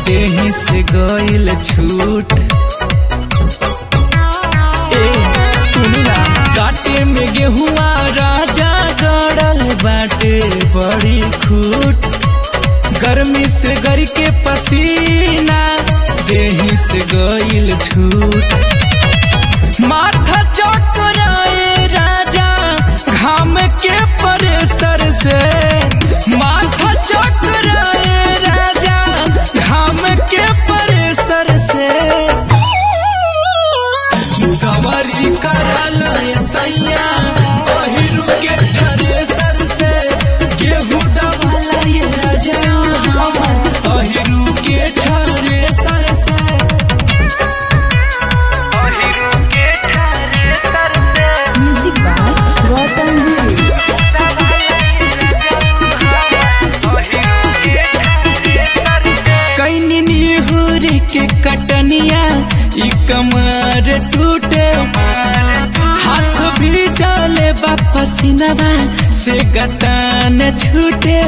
देही से गइल छूट ए सुनी ना काटे में गेहुआ राजा गड़ल बाटे बड़ी खूट गर्मी से गर के पसीना देही से गइल छूट माथा चौकराए राजा घाम के परेसर से माथा चौकराए राजा घाम के परेसर से गवरी करल सैया पहिरू के थ्रेसर से गेहूं दवाला ये राजा हमर पहिरू के थ्रेसर से Music by Gautam Guru. कैनी निहुर के कटनिया ई कमर टूटे हाथ भी चले पसीनवा से गतान छूटे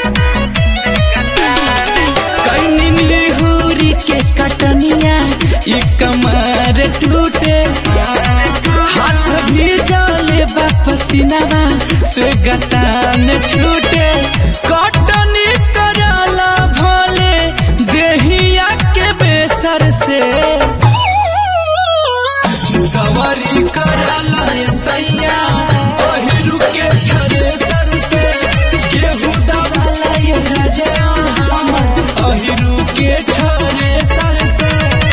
कैनी निहुर के कटनिया ई कमर टूटे हाथ भी चले पसीनवा से गतान छूटे कटनी कराला भोले देहिया के बेसर से सवारी कराला सैया पहिरू के थ्रेसर से गेहूं दवाला ये राजा हमर पहिरू के थ्रेसर से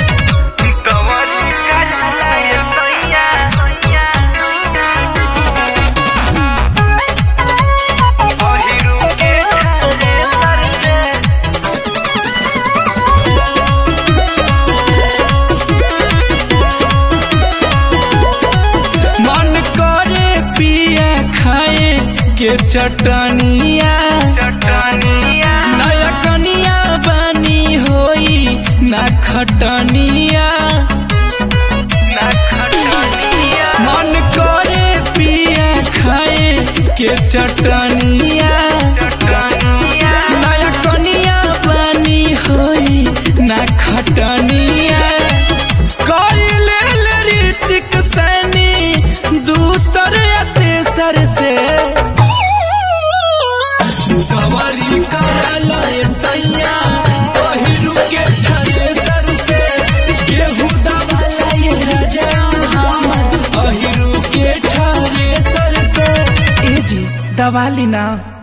मन करे पिया खाए के चटनिया नया कनिया बनी होई ना खटनिया मन करे पिया खाए के चटनिया नया कनिया बनी होई ना खटनिया कइले ले ऋतिक सैनी दूसर या तेसर से सवारी करल सैया पहिरू के थ्रेसर से गेहूं दवाला ये राजा हमर पहिरू के थ्रेसर से ए जी दवाली ना